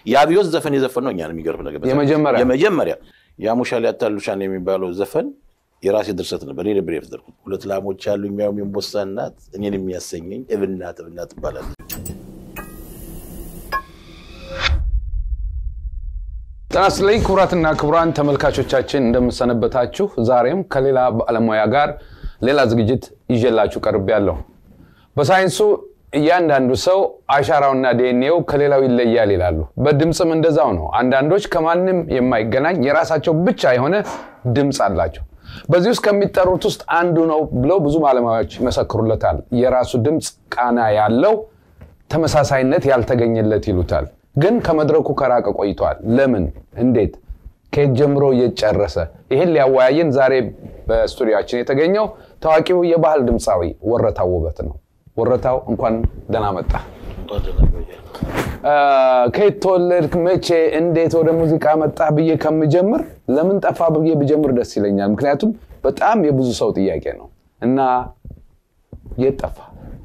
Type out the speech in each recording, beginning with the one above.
የአብዮት ዘፈን የዘፈን ነው እኛን የሚገርም ነገር በዛ የመጀመሪያ? የመጀመሪያ ያሙሻል ያታሉሻን የሚባለው ዘፈን የራሴ ድርሰት ነበር። እኔ ነበር የፈጠርኩት። ሁለት ላሞች ያሉ የሚያውም የእምቦሳ እናት እኔን የሚያሰኘኝ እብናት እብናት ትባላለች። ጤና ይስጥልኝ ክቡራትና ክቡራን ተመልካቾቻችን እንደምሰነበታችሁ። ዛሬም ከሌላ ባለሙያ ጋር ሌላ ዝግጅት ይዤላችሁ ቀርቤያለሁ። በሳይንሱ እያንዳንዱ ሰው አሻራውና ዲኤንኤው ከሌላው ይለያል ይላሉ። በድምፅም እንደዛው ነው። አንዳንዶች ከማንም የማይገናኝ የራሳቸው ብቻ የሆነ ድምፅ አላቸው። በዚህ ውስጥ ከሚጠሩት ውስጥ አንዱ ነው ብለው ብዙ ባለሙያዎች ይመሰክሩለታል። የራሱ ድምፅ ቃና ያለው ተመሳሳይነት ያልተገኘለት ይሉታል። ግን ከመድረኩ ከራቀ ቆይቷል። ለምን? እንዴት? ከየት ጀምሮ እየጨረሰ? ይህን ሊያወያየን ዛሬ በስቱዲያችን የተገኘው ታዋቂው የባህል ድምፃዊ ወረታው ውበት ነው። ወረታው እንኳን ደህና መጣ። ከየት ተወለድክ? መቼ? እንዴት ወደ ሙዚቃ መጣ ብዬ ከምጀምር ለምን ጠፋ ብዬ ብጀምር ደስ ይለኛል። ምክንያቱም በጣም የብዙ ሰው ጥያቄ ነው እና የት ጠፋ?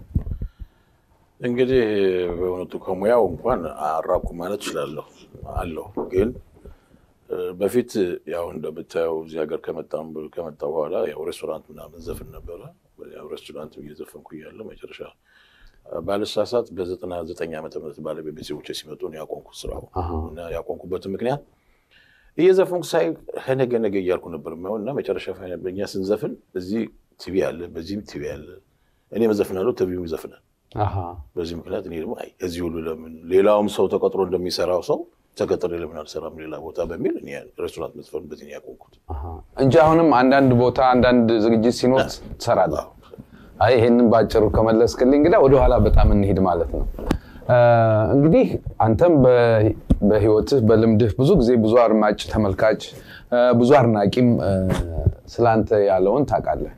እንግዲህ በእውነቱ ከሙያው እንኳን አራኩ ማለት እችላለሁ አለሁ። ግን በፊት ያው እንደምታየው እዚህ ሀገር ከመጣሁ በኋላ ያው ሬስቶራንት ምናምን ዘፍን ነበረ። ያው ሬስቶራንት እየዘፈንኩ እያለ መጨረሻ ባልሳሳት በዘጠና ዘጠኝ ዓመተ ምህረት ባለቤት ቤተሰቦቼ ሲመጡ ነው ያቆምኩት ስራው እና ያቆምኩበትን ምክንያት እየዘፈንኩ ሳይ ከነገ ነገ እያልኩ ነበር የማይሆን እና መጨረሻ እኛ ስንዘፍን እዚህ ቲቪ አለ፣ በዚህም ቲቪ አለ። እኔ መዘፍናለሁ፣ ቲቪም ይዘፍናል። በዚህ ምክንያት እኔ ደግሞ አይ እዚህ ሁሉ ለምን ሌላውም ሰው ተቀጥሮ እንደሚሰራው ሰው ተቀጥሬ ለምን አልሰራም ሌላ ቦታ በሚል እኔ ሬስቶራንት መዝፈን በዚህ ነው ያቆምኩት እንጂ አሁንም አንዳንድ ቦታ አንዳንድ ዝግጅት ሲኖር ትሰራለህ። አይ ይሄንን ባጭሩ ከመለስክልኝ እንግዲህ ወደኋላ በጣም እንሂድ ማለት ነው። እንግዲህ አንተም በህይወትህ በልምድህ ብዙ ጊዜ ብዙ አድማጭ ተመልካች፣ ብዙ አድናቂም ስለአንተ ያለውን ታውቃለህ።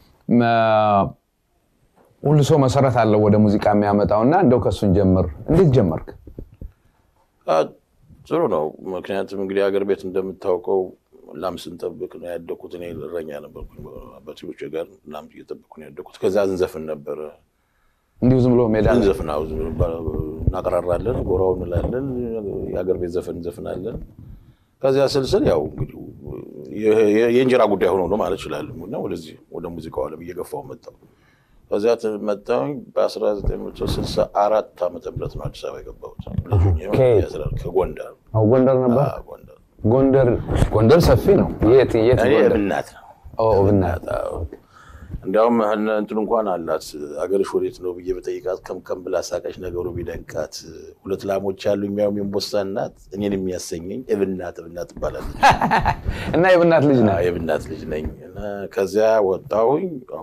ሁሉ ሰው መሰረት አለው ወደ ሙዚቃ የሚያመጣው እና እንደው ከሱን ጀምር። እንዴት ጀመርክ? ጥሩ ነው። ምክንያቱም እንግዲህ ሀገር ቤት እንደምታውቀው ላም ስንጠብቅ ነው ያደግኩት። እኔ እረኛ ነበርኩ። አባቶቼ ጋር ላም እየጠበቅኩ ነው ያደግኩት። ከዛ እንዘፍን ነበረ። እንዲሁ ዝም ብሎ ሜዳ እንዘፍን እናቀራራለን፣ ጎራው እንላለን፣ የሀገር ቤት ዘፈን እንዘፍናለን። ከዚያ ስልስል ያው እንግዲህ የእንጀራ ጉዳይ ሆኖ ነው ማለት እችላለሁ እና ወደዚህ ወደ ሙዚቃው ዓለም እየገፋው መጣሁ። ከዚያ መጣሁኝ በ1964 ዓመተ ምህረት ነው አዲስ አበባ የገባሁት ከጎንደር ጎንደር ነበር። ጎንደር ጎንደር ሰፊ ነው። የት የት? እብናት ነው። እብናት እንዲያውም እንትን እንኳን አላት አገርሽ ወዴት ነው ብዬ በጠይቃት ከምከም ብላ ሳቀች። ነገሩ ቢደንቃት ሁለት ላሞች ያሉ የሚያውም የእምቦሳ እናት እኔን የሚያሰኘኝ እብናት እብናት ትባላለች። እና የእብናት ልጅ ነህ? የእብናት ልጅ ነኝ። ከዚያ ወጣሁኝ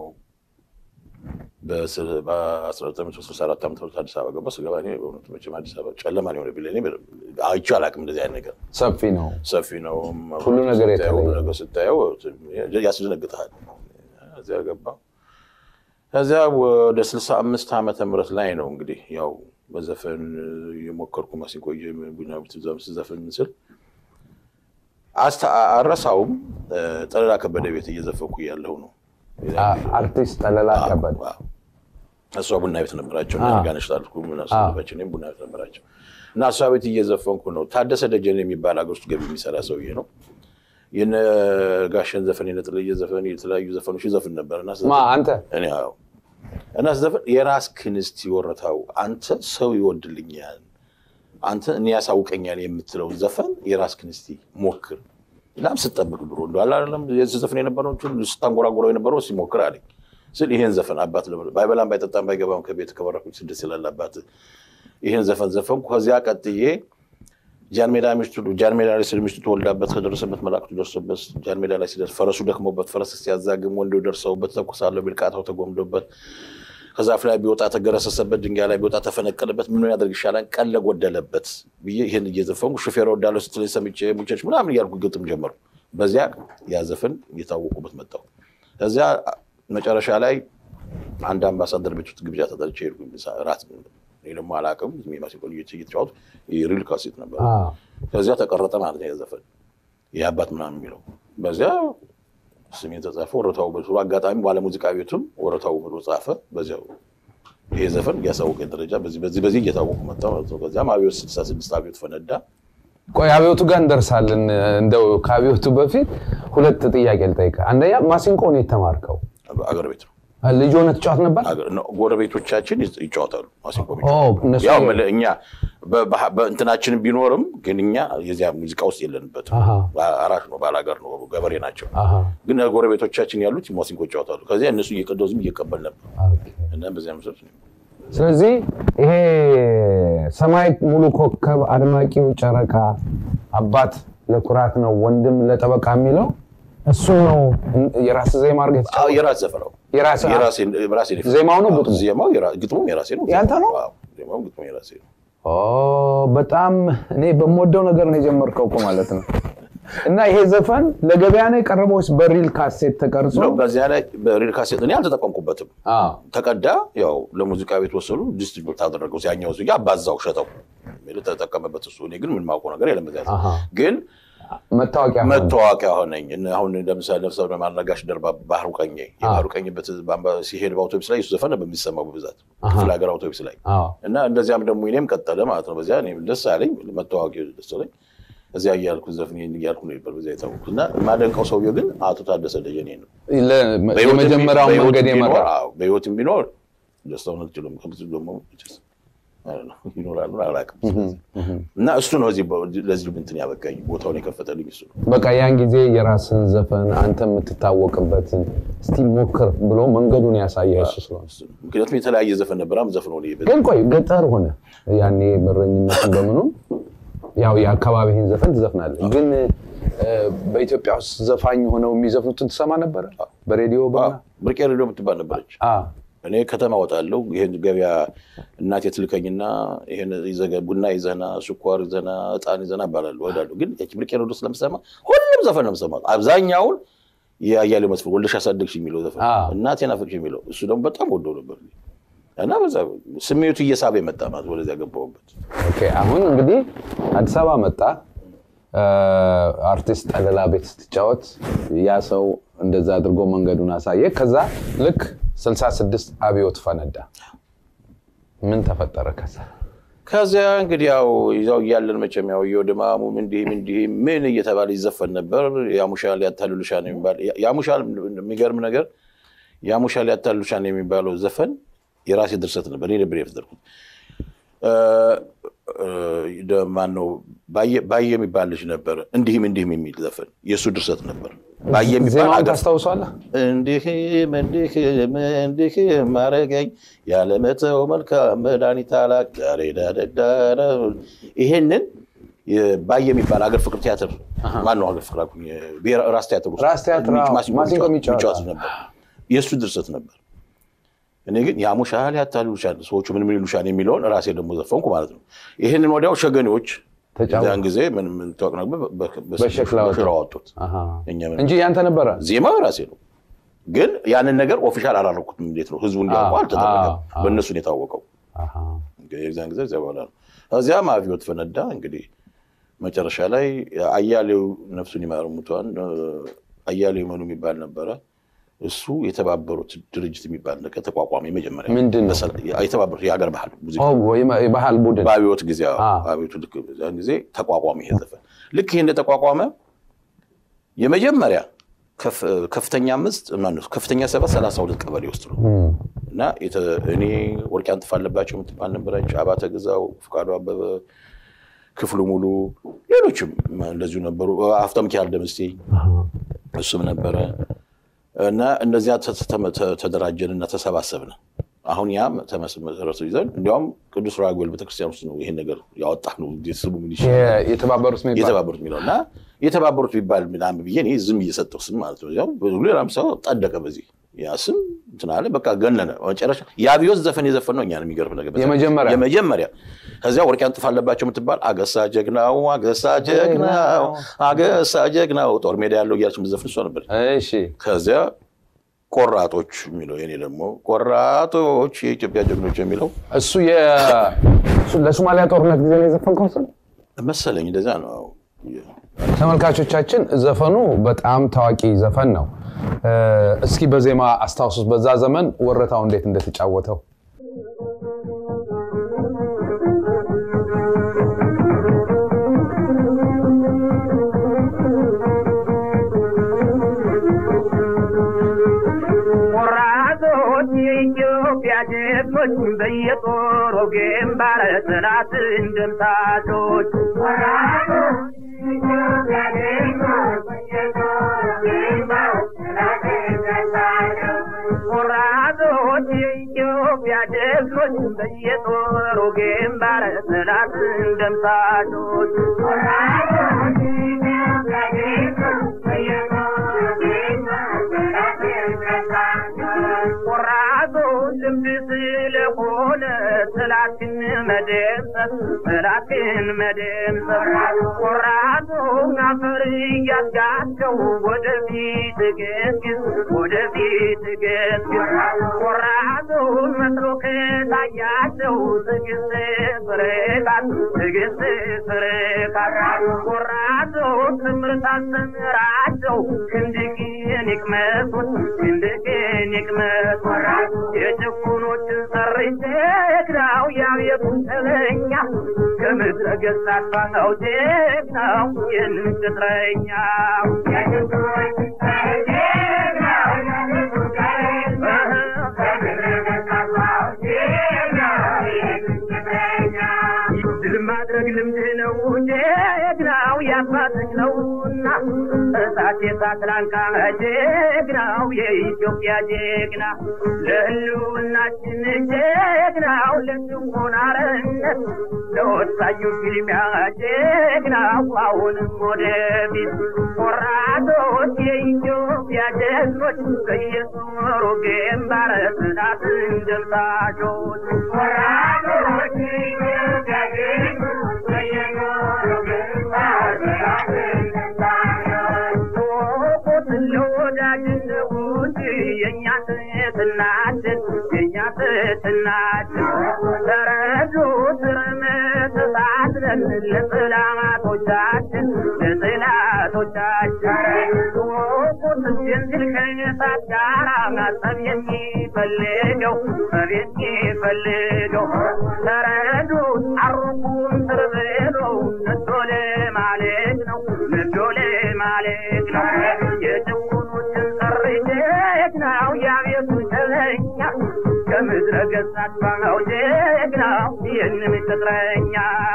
በ1964 ዓመተ ምህረት አዲስ አበባ ገባ። ስገባ እኔ በእውነቱ መቼም አዲስ አበባ ጨለማ ነው የሆነብኝ። እኔ አይቼው አላውቅም እንደዚህ አይነት ነገር። ሰፊ ነው፣ ሰፊ ነው። ሁሉ ነገር ሁሉ ነገር ስታየው ያስደነግጥሃል። እዚያ ገባ። ከዚያ ወደ 65 ዓመተ ምህረት ላይ ነው እንግዲህ ያው በዘፈን የሞከርኩ ማሲንቆ ቡና ቤት ስዘፍን ምስል አረሳውም ጠለላ ከበደ ቤት እየዘፈንኩ እያለሁ ነው አርቲስት ጠለላ ከበደ እሷ ቡና ቤት ነበራቸው እና ጋነሽ ጣልኩ ምናሰባቸው እኔም ቡና ቤት ነበራቸው እና እሷ ቤት እየዘፈንኩ ነው። ታደሰ ደጀን የሚባል ሀገር ውስጥ ገቢ የሚሰራ ሰውዬ ነው። የነ ጋሸን ዘፈን የነጥልዬ ዘፈን የተለያዩ ዘፈኖች ይዘፍን ነበር እና አንተ እኔ አዎ እና ስዘፍን የራስ ክንስት ይወረታው አንተ ሰው ይወድልኛል አንተ እኔ ያሳውቀኛል የምትለው ዘፈን የራስ ክንስቲ ሞክር ላም ስጠብቅ ድሮ እንደ አላለም ዘፈን የነበረው ስታንጎራጎረው የነበረው ሲሞክር አለኝ ስል ይሄን ዘፈን አባት ባይበላም ባይጠጣም ባይገባም ከቤት ከበረኩ ስድስት ይላል አባት ይሄን ዘፈን ዘፈንኩ። ከዚያ ቀጥዬ ጃን ሜዳ ሚስቱ ጃን ሜዳ ላይ ስለ ሚስቱ ተወልዳበት ከደረሰበት መላእክቱ ደርሶበት ጃን ሜዳ ላይ ሲደርስ ፈረሱ ደክሞበት ፈረስ ሲያዛግም ወንዶ ደርሰውበት ተኩሳለሁ ቢል ቃታው ተጎምዶበት ከዛፍ ላይ ቢወጣ ተገረሰሰበት፣ ድንጋይ ላይ ቢወጣ ተፈነቀለበት፣ ምን ያደርግ ይሻላል ቀን ለጎደለበት ብዬ ይህን እየዘፈንኩ ሹፌር ወዳለው ስትለኝ ሰምቼ ሙቸች ምናምን እያልኩ ግጥም ጀመሩ። በዚያ ያ ዘፈን እየታወቁበት መጣሁ። ከዚያ መጨረሻ ላይ አንድ አምባሳደር ቤት ውስጥ ግብዣ ተጠርቼ ሄድኩኝ። ራት እኔ ደግሞ አላውቅም ማሲንቆ እየተጫወቱ ሪል ካሴት ነበር። ከዚያ ተቀረጠ ማለት ነው የዘፈን የአባት ምናምን የሚለው በዚያ ስሜን ተጻፈ። ወረታው ውበቱ አጋጣሚ ባለሙዚቃ ቤቱም ወረታው ውበቱ ጻፈ። በዚያው ይሄ ዘፈን እያሳወቀኝ ደረጃ በዚህ በዚህ በዚህ እየታወቁ መጣ ማለት ነው። ከዚያም አብዮት ስልሳ ስድስት አብዮት ፈነዳ። ቆይ አብዮቱ ጋር እንደርሳለን። እንደው ከአብዮቱ በፊት ሁለት ጥያቄ ልጠይቅህ። አንደኛ ማሲንቆ ነው የተማርከው? አገር ቤት ነው ልጅ ሆነህ ትጫወት ነበር? አገር- ነው። ጎረቤቶቻችን ይጫ- ይጫወታሉ ማሲንቆ ኦ የሚጫወቱ። እነሱ ያው የምልህ እኛ በባህ- በእንትናችን ቢኖርም ግን እኛ የዚያ ሙዚቃ ውስጥ የለንበትም። አሃ። አራሽ ነው፣ ባላገር ነው፣ ገበሬ ናቸው። አሃ፣ ግን ጎረቤቶቻችን ያሉት ማሲንቆ ይጫወታሉ። ከዚያ እነሱ እየቀደው ዝም እየቀበል ነበር ኦኬ። እና በዚያ መሰረት ነው ስለዚህ ይሄ ሰማይ ሙሉ ኮከብ አድማቂው ጨረቃ አባት ለኩራት ነው ወንድም ለጠበቃ የሚለው እሱ ነው የራስ ዜማ አድርገህ አዎ፣ የተጫወተው? የራስ ዘፈነው የራስህ? የራሴን የራሴን ዜማው ነው አዎ፣ ግጥሙ? ዜማው የራ- ግጥሙም የራሴ ነው። ያንተ ነው? አዎ፣ ዜማው ግጥሙ የራሴ ነው። ኦ በጣም እኔ በምወደው ነገር ነው የጀመርከው እኮ ማለት ነው። እና ይሄ ዘፈን ለገበያ ነው የቀረበው ወይስ በሪል ካሴት ተቀርጾ? ነው በዚያ ላይ በሪል ካሴት እኔ አልተጠቀምኩበትም። አዎ። ተቀዳ ያው ለሙዚቃ ቤት ወሰዱ፣ ዲስትሪቢዩት አደረገው። ያኛው ሱ አባዛው ሸጠው የሚል ተጠቀመበት እሱ። እኔ ግን ምን ማውቀው ነገር የለም። በዚያ አሃ። ግን መታወቂያ ሆነ። መታወቂያ ሆነኝ። እነ አሁን ለምሳሌ ነፍሰ ማልነጋሽ ደርባ ባህሩ ቀኘ የባህሩ ቀኝ በት በአምባ- ሲሄድ በአውቶቡስ ላይ እሱ ዘፈን ነበር የሚሰማው በብዛት ክፍለ ሀገር አውቶቡስ ላይ አዎ። እና እንደዚያም ደግሞ እኔም ቀጠለ ማለት ነው። በዚያ እኔም ደስ አለኝ መታወቂያ ደስ አለኝ። እዚያ እያልኩ ዘፍን እያልኩ ነው ነበር በዚያ የታወኩት እና የማደንቀው ሰውዬው ግን አቶ ታደሰ ደጀኔ ነው። ለ- በሕይወትም የመጀመሪያውን ቢ- መንገድ በሕይወትም የመራ ቢኖር- አዎ፣ በሕይወትም ቢኖር ደስታውን አልችልም። ከምስ ደግሞ መቼስ አይ ነው ይኖራሉ አላውቅም። እና እሱ ነው እዚህ በ- ለዚህ እንትን ያበቃኝ ቦታውን የከፈተልኝ እሱ ነው። በቃ ያን ጊዜ የራስን ዘፈን አንተ የምትታወቅበትን እስቲ ሞክር ብሎ መንገዱን ያሳየ እሱ ስለሆነ እሱ ነው። ምክንያቱም የተለያየ ዘፈን ነበር ዘፍኖ ግን ቆይ ገጠር ሆነ ያኔ በረኝነትን በምኑ ያው የአካባቢህን ዘፈን ትዘፍናለህ። ግን እ፣ በኢትዮጵያ ውስጥ ዘፋኝ ሆነው የሚዘፍኑትን ትሰማ ነበረ በሬዲዮ በምና ብርቄ ሬዲዮ የምትባል ነበረች። አ፣ እኔ ከተማ ወጣለሁ። ይህን ገበያ እናቴ ትልከኝና ይህን ይዘህ ቡና ይዘና፣ ስኳር ይዘና፣ እጣን ይዘና እባላለሁ እሄዳለሁ። ግን ያቺ ብርቄ ሬዲዮ ስለምሰማ ሁሉም ዘፈን ነው የምሰማው። አብዛኛውን የአያሌው መስፍን ወልደሽ አሳደግሽ የሚለው ዘፈን አ። እናቴን አፈቅሽ የሚለው እሱ ደግሞ በጣም ወደው ነበር እና በዛ ስሜቱ እየሳበ የመጣ ማለት ወደዚያ ገባሁበት። ኦኬ አሁን እንግዲህ አዲስ አበባ መጣ። እ፣ አርቲስት ጠለላ ቤት ስትጫወት ያ ሰው እንደዛ አድርጎ መንገዱን አሳየ። ከዛ ልክ 66 አብዮት ፈነዳ። ምን ተፈጠረ ከዛ? ከዚያ እንግዲህ ያው ይዛው እያለን መቼም ያው የወደማሙም እንዲህም እንዲህም ምን እየተባለ ይዘፈን ነበር። ያሙሻል ያታልሉሻል የሚባል ያሙሻል የሚገርም ነገር ያሙሻል ያታልሉሻል የሚባለው ዘፈን የራሴ ድርሰት ነበር። እኔ ነበር የፈጠርኩት። ማን ነው ባየ የሚባል ልጅ ነበር። እንዲህም እንዲህም የሚል ዘፈን የእሱ ድርሰት ነበር። ባየ የሚባል ዜማውን አገር ታስታውሷለህ? እንዲህም እንዲህም እንዲህም ማረገኝ ያለመተው መልካም መድኃኒት አላቅ ዳሬዳዳዳ ይሄንን ባየ የሚባል አገር ፍቅር ቲያትር ማን ነው አገር ፍቅር አልኩኝ፣ ብሔራዊ ራስ ቲያትር ውስጥ ራስ ቲያትር፣ አዎ። ማሲንቆ ማሲንቆ የሚጫወት የሚጫወት ነበር። የእሱ ድርሰት ነበር። እኔ ግን ያሙሻል ያታልሉሻል፣ ሰዎቹ ምን ምን ይሉሻል የሚለውን ራሴ ደግሞ ዘፈንኩ ማለት ነው። ይህንን ወዲያው ሸገኔዎች ተጫወቱ። ያን ጊዜ ምን ምን ታወቅ ነበር በ- በ- በሸክላ በሽራ አወጡት። አሃ። እኛ ምን እንጂ ያንተ ነበረ። ዜማው ራሴ ነው። ግን ያንን ነገር ኦፊሻል አላረኩትም። እንዴት ነው ህዝቡ እንዲያውቀው አዎ፣ አልተደረገም። አዎ፣ አዎ። በእነሱ ነው የታወቀው። አሃ። እንግዲህ የዛን ጊዜ እዚያ በኋላ ነው። እዚያም አብዮት ፈነዳ። እንግዲህ መጨረሻ ላይ አያሌው ነፍሱን ይማር ሙቷን አያሌው መኑ የሚባል ነበረ። እሱ የተባበሩት ድርጅት የሚባል ነገር ተቋቋመ። የመጀመሪያ ምንድን ነው? በሰላ- የተባበሩት የሀገር ባህል ሙዚቃ ኦ፣ ወይም የባህል ቡድን በአብዮት ጊዜ አዎ፣ አዎ። በአብዮቱ ልክ በዛን ጊዜ ተቋቋመ ይሄ ዘፈን። ልክ ይሄ እንደተቋቋመ የመጀመሪያ ከፍ- ከፍተኛ አምስት ማነው ከፍተኛ ሰባት ሰላሳ ሁለት ቀበሌ ውስጥ ነው እም፣ እና የተ- እኔ ወርቅ አንጥፋ አለባቸው የምትባል ነበረች። አባተ ግዛው፣ ፍቃዱ አበበ፣ ክፍሉ ሙሉ፣ ሌሎችም እንደዚሁ ነበሩ። ሀብተ ሚካኤል ደምስቴ አሃ። እሱም ነበረ እና እነዚያ ተ- ተ- ተ- ተደራጀንና ተሰባሰብን። አሁን ያም ተመሰረቱ ይዘን እንዲያውም ቅዱስ ራጉኤል ቤተክርስቲያን ውስጥ ነው ይሄን ነገር ያወጣ ነው። እንዴት ስሙ ምን ይሻላል? የ- የተባበሩት የሚባል የተባበሩት የሚለው እና የተባበሩት ቢባል ምናምን ብዬ እኔ ዝም እየሰጠው ስም ማለት ነው። ያው ሌላም ሰው ጠደቀ በዚህ ያ ስም እንትን አለ በቃ ገነነ። መጨረሻ የአብዮት ዘፈን የዘፈን ነው። እኛን የሚገርም ነገር በዛ- የመጀመሪያ? የመጀመሪያ ከዚያ ወርቅ አንጥፋ አለባቸው የምትባል አገሳ ጀግናው አገሳ ጀግናው አገሳ ጀግናው ጦር ሜዳ ያለው እያለች የምትዘፍን እሷ ነበረች። እሺ ከዚያ ቆራጦች የሚለው የኔ ደግሞ ቆራጦች የኢትዮጵያ ጀግኖች የሚለው እሱ የ- እሱ ለሶማሊያ ጦርነት ጊዜ ነው የዘፈንከው እሱን? መሰለኝ እንደዚያ ነው። ተመልካቾቻችን ዘፈኑ በጣም ታዋቂ ዘፈን ነው። እ፣ እስኪ በዜማ አስታውሱት፣ በዛ ዘመን ወረታው እንዴት እንደተጫወተው ጀግኖች በየጦሩ ግንባር ጠላትን ደምሳሾች ቆራጦች የኢትዮጵያ ጀግኖች በየጦሩ ግንባር ጠላትን ደምሳሾች ቆራጦ ልምድ ስለሆነ ጠላትን መደምሰስ ጠላትን መደምሰስ ቆራጦ አፈር እያስጋቸው ወደፊት ገስግስ ወደፊት ገስግስ ቆራጦ መስሎ ከታያቸው ትዕግስት ፍርቃት ትዕግስት ፍርቃት ቆራጦ ትምህርት አስተምራቸው ክንድቅን ይቅመሱት ክንድቅን ይቅመሱት የጭቁኖችን ሰርቼ ጀግናው ያቤቱን ተለኛ ከምድረ ገጽ አጥፋው ጀግናው ይህንን ቅጥረኛ ድል ማድረግ ልምድ ነው ጀግናው ያባትህ ነውና እሳት የሳት ላንቃ ጀግናው የኢትዮጵያ ጀግና ለህልውናችን ጀግናው ለጭቆና አርነት ለወሳኙ ፊልሚያ ጀግናው አሁንም ወደፊት ቆራጦች የኢትዮጵያ ጀግኖች በየጦሩ ግንባር ጠላትን ደምሳሾች ቆራጦች የኢትዮጵያ ጀግኖች በየጦሩ ግንባር ጠላትን ደምሳሾች ለወዳጅነት ውድ የእኛ ትትናችን የእኛ ትትናችን ተረዱ ትርምትሳትለን ለጥላቶቻችን ለጥላቶቻችን ወቁት ጀንዝል ከእሳት ጋራ ማጠብ የሚፈልገው ጠብ የሚፈልገው ተረዱ አሩቁም ትርብሎ ነዶ ለማለት ነው ነዶ ለማለት ነው የጭቁኖችን ጥሪ ጀግናው ያቤቱ ጀለኛ ከምድረ ገጽ አጥፋው ጀግናው ይህንን ቅጥረኛ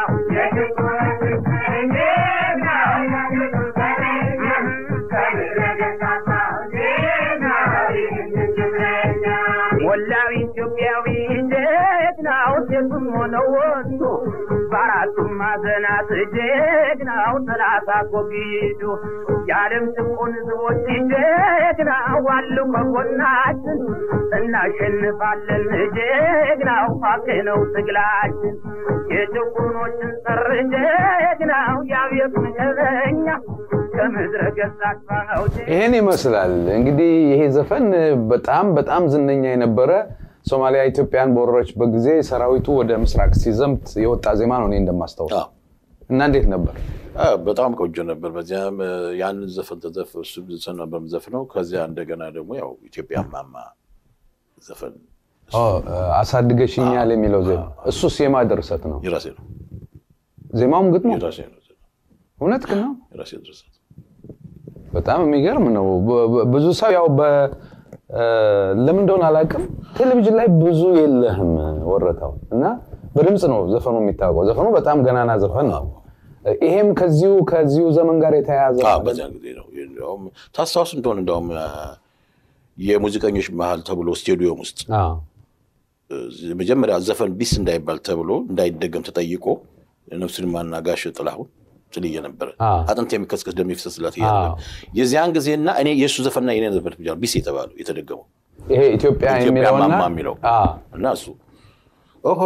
ወላዊ ኢትዮጵያዊ ጀግናው ሴቱም ሆነ ወንዱ በአራቱም ማዕዘናት ጀግናው ጠላት አስወግዱ የዓለም ጭቁን ሕዝቦች ጀግናው አሉ ከጎናችን እናሸንፋለን ጀግናው ሀቅ ነው ትግላችን የጭቁኖችን ጥር ጀግናው ያቤት ምቀበኛ ከምድረ ገጽ አጥፋው ይህን ይመስላል እንግዲህ ይሄ ዘፈን በጣም በጣም ዝነኛ የነበረ ሶማሊያ ኢትዮጵያን በወረረችበት ጊዜ ሰራዊቱ ወደ ምስራቅ ሲዘምት የወጣ ዜማ ነው እኔ እንደማስታውስ አዎ። እና እንዴት ነበር አዎ፣ በጣም ቆንጆ ነበር። በዚያም እ፣ ያንን ዘፈን ተዘፍ እሱ ዘፈን ነበር የምዘፍነው። ከዚያ እንደገና ደግሞ ያው ኢትዮጵያ ማማ ዘፈን ኦ፣ አሳድገሽኛል የሚለው ዜማ እሱስ የማ ድርሰት ነው የራሴ ነው ዜማውም ግጥሙ የራሴ ነው እውነት ግን ነው የራሴ ድርሰት በጣም የሚገርም ነው በ- በ- ብዙ ሰው ያው በ እ፣ ለምን እንደሆነ አላውቅም ቴሌቪዥን ላይ ብዙ የለህም ወረታው እና በድምፅ ነው ዘፈኑ የሚታወቀው ዘፈኑ በጣም ገናና ዘፈን ነው ይሄም ከዚሁ ከዚሁ ዘመን ጋር የተያያዘ አዎ፣ ነው። በዚያን ጊዜ ነው። እንዲያውም ታስታውስ እንደሆነ እንዲያውም አ፣ የሙዚቀኞች መሀል ተብሎ ስቴዲዮም ውስጥ አዎ። እ፣ መጀመሪያ ዘፈን ቢስ እንዳይባል ተብሎ እንዳይደገም ተጠይቆ ነፍሱን ማና ጋሽ ጥላሁን ጥልዬ ነበረ አዎ። አጥንት የሚከስከስ ደም የሚፈሰስላት እያለ አዎ። ነበር። የዚያን ጊዜና እኔ የእሱ ዘፈንና የኔ ዘፈን ብቻ ነው ቢስ የተባለው የተደገመው ይሄ ኢትዮጵያ ኢትዮጵያ የሚለውና ማማ የሚለው አዎ። እና እሱ ኦሆ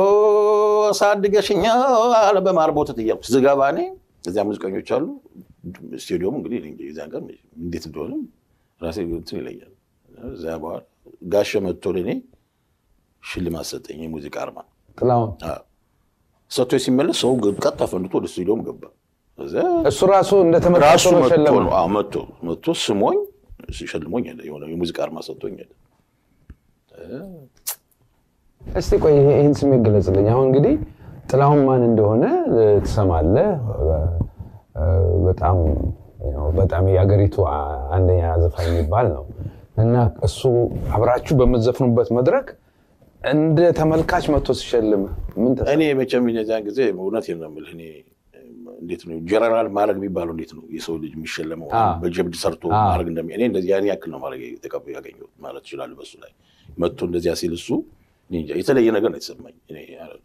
አሳድገሽኛል በማር ቦተት እያልኩ ስገባ እኔ እዚያ ሙዚቀኞች አሉ። ስቴዲየሙ እንግዲህ እኔ እንጃ የዚያን ቀን እንዴት እንደሆነ ራሴ እንትን ይለኛል። እዚያ በኋላ ጋሸ መጥቶ ለእኔ ሽልማት ሰጠኝ፣ የሙዚቃ አርማ ጥላሁን ሰጥቶ ሲመለስ ሰው ቀጥታ ፈንድቶ ወደ ስቴዲየም ገባ። እዚያ እሱ ራሱ እንደተመረጠ ራሱ ነው መጥቶ ሸለመ ነው አዎ፣ መጥቶ መጥቶ ስሞኝ ሲሸልሞኝ ሄደ። የሆነ የሙዚቃ አርማ ሰጥቶኝ ሄደ። እስቲ ቆይ ይሄ- ይህን ስሜት ገለጽልኝ። አሁን እንግዲህ ጥላሁን ማን እንደሆነ እ፣ ትሰማለህ። እ፣ በጣም ያው በጣም የሀገሪቱ አ- አንደኛ ዘፋኝ የሚባል ነው እና እሱ አብራችሁ በምትዘፍኑበት መድረክ እንደ ተመልካች መጥቶ ሲሸልም ምን ተሰማህ? እኔ መቼም የዚያን ጊዜ እውነቴን ነው የምልህ እኔ እንዴት ነው ጀነራል ማድረግ የሚባለው እንዴት ነው የሰው ልጅ የሚሸለመው አ። በጀብድ ሰርቶ አ። ማድረግ እንደሚ እኔ እንደዚህ ያን ያክል ነው ማድረግ የተቀበ ያገኘሁት ማለት ይችላል በሱ ላይ መጥቶ እንደዚያ ሲል እሱ እኔ እንጃ የተለየ ነገር ነው የተሰማኝ እኔ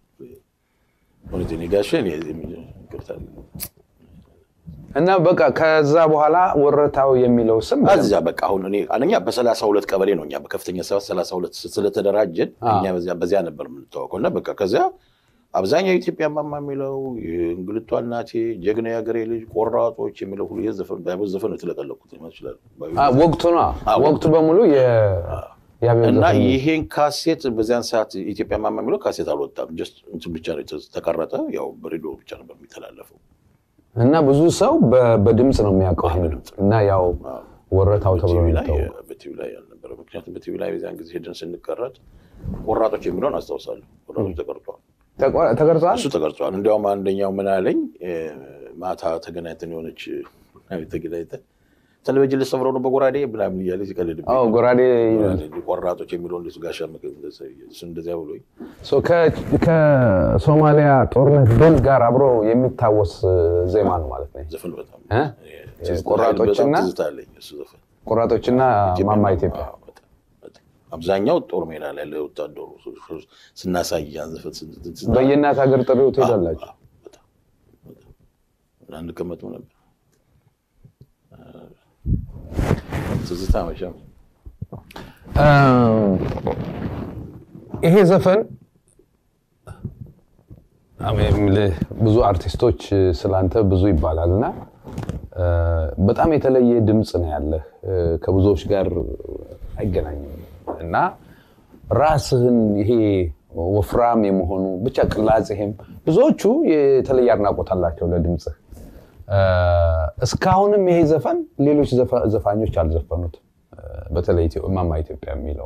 እውነቴን ጋሼ እኔ ይቅርታ እና በቃ ከዛ በኋላ ወረታው የሚለው ስም እዚያ በቃ አሁን እኔ አንደኛ በሰላሳ ሁለት ቀበሌ ነው እኛ በከፍተኛ ሰባት ሰላሳ ሁለት ስለተደራጀን አ። እኛ በዚያ በዚያ ነበር የምንታወቀው እና በቃ ከዚያ አብዛኛው የኢትዮጵያ ማማ የሚለው እንግልቷ እናቴ ጀግና የሀገሬ ልጅ ቆራጦች የሚለው ሁሉ የዘፈን ባይቦዝ ዘፈን ነው የተለቀለቁት ይመስላል አ፣ ወቅቱ ነው አ፣ ወቅቱ በሙሉ የ- የአብዮት እና ዘፈን ነው። ይሄን ካሴት በዚያን ሰዓት ኢትዮጵያ ማማ የሚለው ካሴት አልወጣም። ጀስት እንትን ብቻ ነው የተ- ተቀረጠ። ያው በሬዲዮ ብቻ ነበር የሚተላለፈው። እና ብዙ ሰው በ- በድምፅ ነው የሚያውቀው አዎ፣ ይሄንን። በድምፅ። እና ያው ወረታው ተብሎ በቲቪ ነው ላይ የሚታወቀው። በቲቪ ላይ አልነበረ። ምክንያቱም በቲቪ ላይ በዚያን ጊዜ ሄደን ስንቀረጥ ቆራጦች የሚለውን አስታውሳለሁ። ቆራጦች ተቀርጧል። ተቆ- ተቀርጿል። እሱ ተቀርጿል። እንዲያውም አንደኛው ምን አለኝ እ፣ ማታ ተገናኝተን የሆነች ተገናኝተን ቴሌቪዥን ልሰብረው ነው በጎራዴ ምናምን እያለ ሲቀልድብኝ አዎ ጎራዴ ቆራጦች የሚለውን እንደሱ ጋሻ መከ- እሱ እንደዚያ ብሎኝ ሶ ከ- ከሶማሊያ ጦርነት ድል ጋር አብሮ የሚታወስ ዜማ ነው ማለት ነው። ዘፈን በጣም እ? ትዝታ- ቆራጦችና- በጣም ትዝታ አለኝ እሱ ዘፈን ቆራጦችና ማማ ኢትዮጵያ አዎ፣ በጣም፣ በጣም። አብዛኛው ጦር ሜዳ ላይ ያለ ወታደሩ ስናሳይ ያን ዘፈን ስን- ስን- ስና- በየእናት ሀገር ጥሪው ትሄዳላችሁ። አዎ፣ በጣም፣ በጣም። አንቀመጥም ነበር ትዝታ መቼም እም፣ ይሄ ዘፈን አሜ- የምልህ ብዙ አርቲስቶች ስላንተ ብዙ ይባላል እና እ፣ በጣም የተለየ ድምፅ ነው ያለህ እ፣ ከብዙዎች ጋር አይገናኝም እና ራስህን ይሄ ወፍራም የመሆኑ ብቻ ቅላጼህም ብዙዎቹ የተለየ አድናቆት አላቸው ለድምፅህ እ፣ እስካሁንም ይሄ ዘፈን ሌሎች ዘፋ- ዘፋኞች አልዘፈኑትም እ፣ በተለይ ኢትዮ- እማማ ኢትዮጵያ የሚለው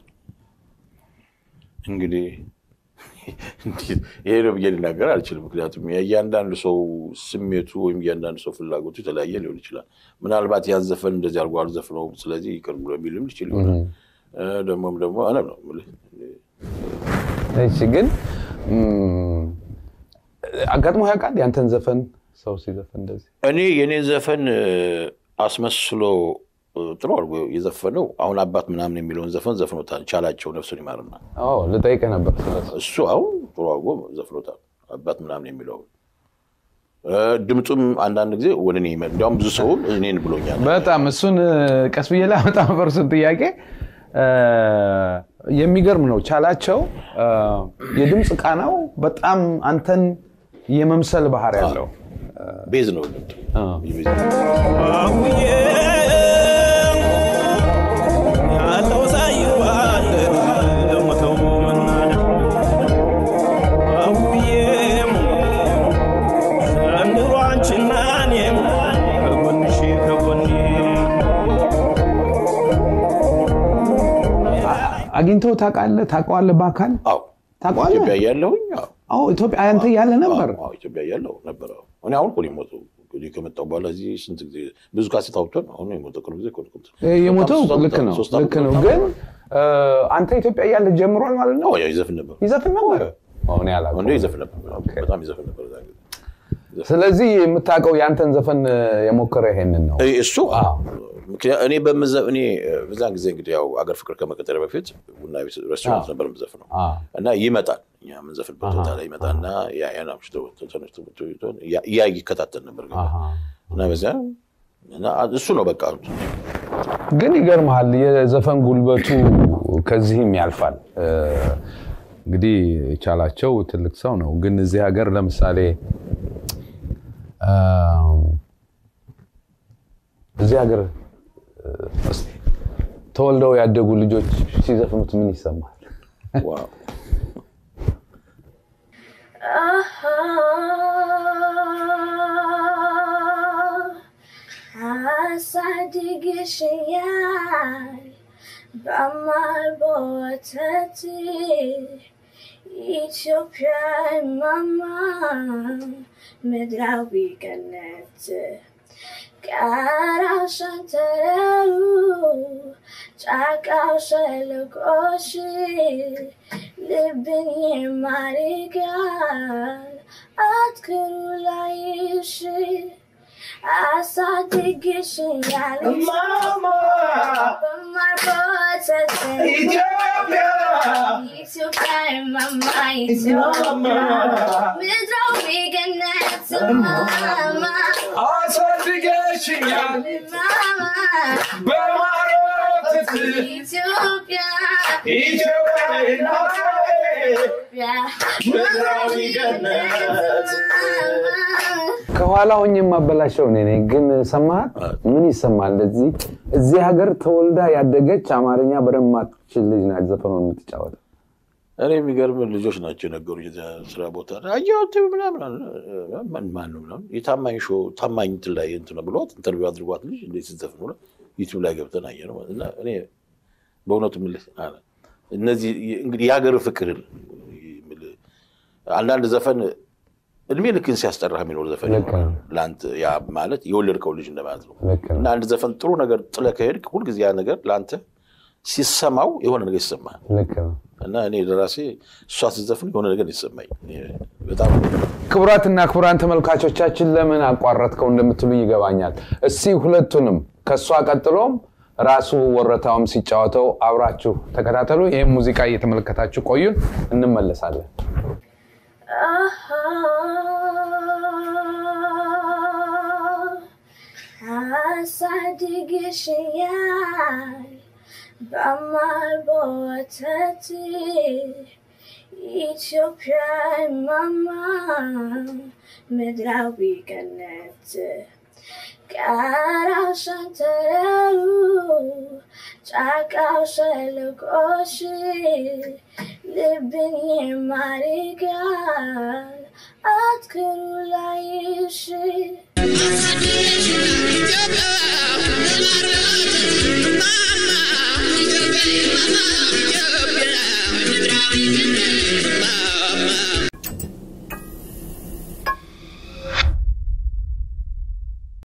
እንግዲህ እንዴት ይሄ ነው ብዬ ልናገር አልችልም። ምክንያቱም የእያንዳንዱ ሰው ስሜቱ ወይም እያንዳንዱ ሰው ፍላጎቱ የተለያየ ሊሆን ይችላል። ምናልባት ያዘፈን እንደዚህ አድርጎ አልዘፍነውም ስለዚህ ይቅር ብሎ የሚልም ሊችል ይሆናል። እ፣ ደግሞም ደግሞ እኔ ነው የምልህ እሺ ግን እም፣ አጋጥሞ ያውቃል ያንተን ዘፈን ሰው ሲዘፈን እንደዚህ እኔ የኔ ዘፈን እ፣ አስመስሎ እ፣ ጥሩ አድርጎ የዘፈነው አሁን አባት ምናምን የሚለውን ዘፈን ዘፍኖታል። ቻላቸው ነፍሱን ይማርና አዎ ልጠይቅህ ነበር ስለሱ እሱ አሁን ጥሩ አድርጎ ዘፍኖታል። አባት ምናምን የሚለውን እ፣ ድምፁም አንዳንድ ጊዜ ወደ እኔ ይመ- እንዲያውም ብዙ ሰው እኔን ብሎኛል። በጣም እሱን ቀስ ብዬ ላመጣ ነበር እሱን ጥያቄ እ፣ የሚገርም ነው ቻላቸው እ፣ የድምፅ ቃናው በጣም አንተን የመምሰል ባህር ያለው ቤዝ ነው እ፣ ቤዝ ነው። ያለው ሳይባል ለሞተው መናደድ አውዬም ዘንድሮ አንቺና እኔም ከጎንሽ ከጎኔ አግኝተው ታውቃለህ ታውቀዋለህ በአካል አዎ ታውቀዋለህ ኢትዮጵያ እያለሁኝ አዎ አዎ ኢትዮጵያ አንተ ያለ ነበር አዎ፣ ኢትዮጵያ እያለሁ ነበረ። እኔ አሁን እኮ ነው የሞተው። እኔ ከመጣሁ በኋላ እዚህ ስንት ጊዜ ብዙ ካሴት አውጥተን አሁን ነው የሞተው። ቅርብ ጊዜ እኮ ነው የሞተው። የሞተው ሶስት ዓመት ልክ ነው ሶስት ዓመት ልክ ነው ነው። ግን እ፣ አንተ ኢትዮጵያ እያለ ጀምሯል ማለት ነው አዎ፣ ያው ይዘፍን ነበር ይዘፍን ነበር አሁን እንደ ያላውቀው ይዘፍን ነበር። በጣም ይዘፍን ነበር እዛ ጊዜ። ስለዚህ የምታውቀው የአንተን ዘፈን የሞከረ ይሄንን ነው። እ- እሱ ምክንያት እኔ በምዘ- እኔ በዛን ጊዜ እንግዲህ ያው አገር ፍቅር ከመቀጠሪያ በፊት ቡና ቤት ሬስቶራንት ነበር የምዘፍነው አ፣ እና ይመጣል እኛ የምንዘፍንበት ቦታ ላይ ይመጣና ያ- ያን አምሽቶ ተነስቶ መጥቶ ይዞን ያ- ያ ይከታተል ነበር አሃ። እና በዚያ እና እሱ ነው በቃ ግን ይገርመሃል የዘፈን ጉልበቱ ከዚህም ያልፋል። እ፣ እንግዲህ ቻላቸው ትልቅ ሰው ነው። ግን እዚህ ሀገር ለምሳሌ እ፣ እዚህ ሀገር እ፣ እስኪ ተወልደው ያደጉ ልጆች ሲዘፍኑት ምን ይሰማል? ዋው አሳድግሽኛል በማር በወተት ኢትዮጵያ ማማ ምድራዊ ገነት ጋራው ሸንተረሩ ጫካው ሸለቆሽ ልብን ይማርካል አትክሩ ላይሽ አሳድግሽኛል በማር በወተት ኢትዮጵያ ኢትዮጵያ ማማ ኢትዮጵያ ምድራዊ ገነት ማማ አሳድገሽኛል ማማ በማር ወተት ኢትዮጵያ ኢትዮጵያ እናቴ ምድራዊ ገነት ከኋላ ሆኜ የማበላሸው እኔ ነኝ። ግን ሰማሃት? ምን ይሰማል? እንደዚህ እዚህ ሀገር ተወልዳ ያደገች አማርኛ በደንብ ማትችል ልጅ ናት ዘፈኑን የምትጫወተው። እኔ የሚገርም ልጆች ናቸው የነገሩ ስራ ቦታ አየሁት ምናምን አለ። ማን ማን ነው ምናምን የታማኝ ሾው ታማኝ እንትን ላይ እንትን ነው ብሏት ኢንተርቪው አድርጓት ልጅ እንዴት ስትዘፍን ብሎ ዩቲዩብ ላይ ገብተን አየ ነው እና እኔ በእውነቱ የምልህ አለ እነዚህ እንግዲህ የሀገር ፍቅርን የምልህ አንዳንድ ዘፈን እድሜ ልክን ሲያስጠራህ የሚኖር ዘፈን ልክ ነው። ይኖራል። ለአንተ ያ ማለት የወለድከው ልጅ እንደማለት ነው። ልክ ነው። እና አንድ ዘፈን ጥሩ ነገር ጥለህ ከሄድክ ሁልጊዜ ያ ነገር ለአንተ ሲሰማው የሆነ ነገር ይሰማል። ልክ ነው። እና እኔ ለራሴ እሷ ስትዘፍን የሆነ ነገር ይሰማኝ በጣም ክቡራትና ክቡራን ተመልካቾቻችን ለምን አቋረጥከው እንደምትሉ ይገባኛል። እስቲ ሁለቱንም ከእሷ ቀጥሎም ራሱ ወረታውም ሲጫወተው አብራችሁ ተከታተሉ። ይህም ሙዚቃ እየተመለከታችሁ ቆዩን፣ እንመለሳለን። አሳድግሽኛል በማር በወተት ኢትዮጵያ ማማ ምድራዊ ገነት ጋራው ሸንተረሩ ጫቃው ሸለቆሽ ልብን ይማርካል አትክሩ ላይሽ Ethiopia,